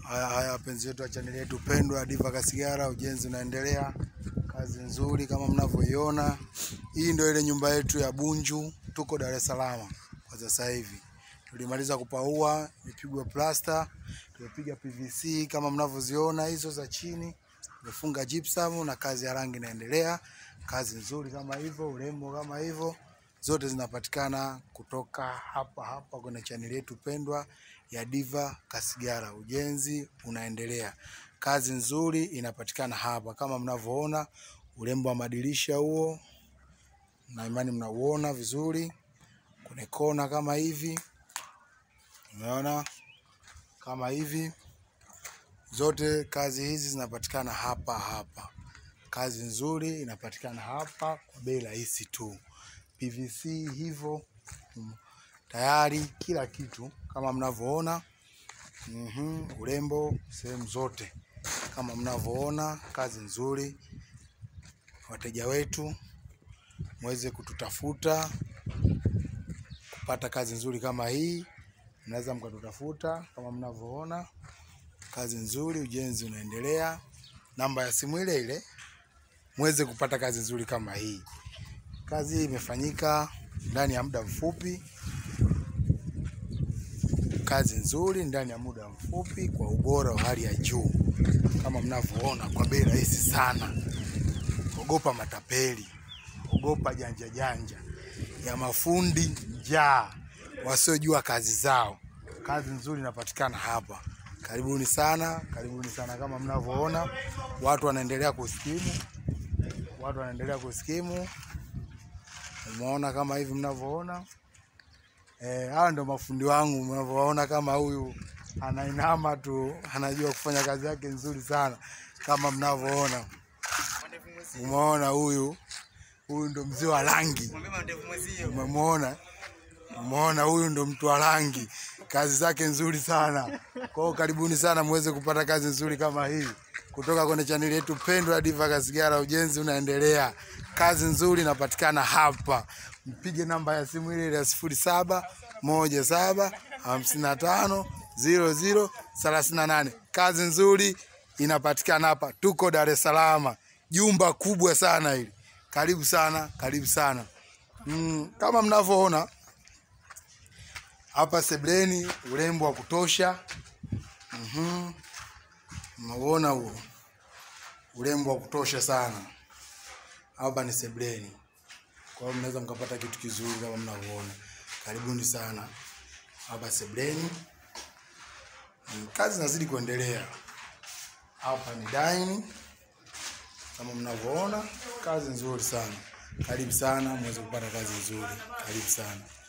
Haya haya, wapenzi wetu wa chaneli yetu pendwa Diva Kasigara, ujenzi unaendelea, kazi nzuri kama mnavyoiona. Hii ndio ile nyumba yetu ya Bunju, tuko Dar es Salaam kwa sasa hivi. Tulimaliza kupaua, imepigwa plasta, tumepiga PVC kama mnavyoziona hizo za chini, tumefunga gypsum na kazi ya rangi inaendelea. Kazi nzuri kama hivyo, urembo kama hivyo, zote zinapatikana kutoka hapa hapa kwenye chaneli yetu pendwa ya Diva Kasigara. Ujenzi unaendelea, kazi nzuri inapatikana hapa kama mnavyoona, urembo wa madirisha huo, na imani mnauona vizuri kwenye kona kama hivi, umeona kama hivi, zote kazi hizi zinapatikana hapa hapa. Kazi nzuri inapatikana hapa kwa bei rahisi tu. PVC hivyo mm, tayari kila kitu kama mnavyoona. Mhm, urembo sehemu zote kama mnavyoona, kazi nzuri. Wateja wetu mweze kututafuta kupata kazi nzuri kama hii, mnaweza mkatutafuta kama mnavyoona, kazi nzuri, ujenzi unaendelea. Namba ya simu ile ile mweze kupata kazi nzuri kama hii. Kazi hii imefanyika ndani ya muda mfupi, kazi nzuri ndani ya muda mfupi kwa ubora wa hali ya juu kama mnavyoona, kwa bei rahisi sana. Ogopa matapeli, ogopa janja janja ya mafundi njaa wasiojua kazi zao. Kazi nzuri inapatikana hapa. Karibuni sana, karibuni sana. Kama mnavyoona, watu wanaendelea kuskimu, watu wanaendelea kuskimu. Umeona kama hivi mnavyoona. Eh, hawa ndio mafundi wangu mnavyoona, kama huyu anainama tu, anajua kufanya kazi yake nzuri sana kama mnavyoona. Umeona huyu huyu ndo mzee wa rangi, umemwona? Umeona, huyu ndo mtu wa rangi, kazi zake nzuri sana. Kwa hiyo karibuni sana muweze kupata kazi nzuri kama hii kutoka kwenye chaneli yetu pendwa ya Diva Kasigara. Ujenzi unaendelea, kazi nzuri inapatikana hapa. Mpige namba ya simu ile ile ya sifuri saba moja saba hamsini na tano ziro ziro thelathini na nane. Kazi nzuri inapatikana hapa, tuko Dar es Salaam, jumba kubwa sana hili. Karibu sana, karibu sana. Mm, kama mnavyoona hapa sebleni, urembo wa kutosha. Mhm. Mnaona huo urembo wa kutosha sana. Hapa ni sebleni, kwa hiyo mnaweza mkapata kitu kizuri kama mnavyoona. Karibuni sana hapa sebleni. Mm, Kazi zinazidi kuendelea. Hapa ni dining kama mnavyoona, kazi nzuri sana. Karibu sana muweze kupata kazi nzuri. Karibu sana.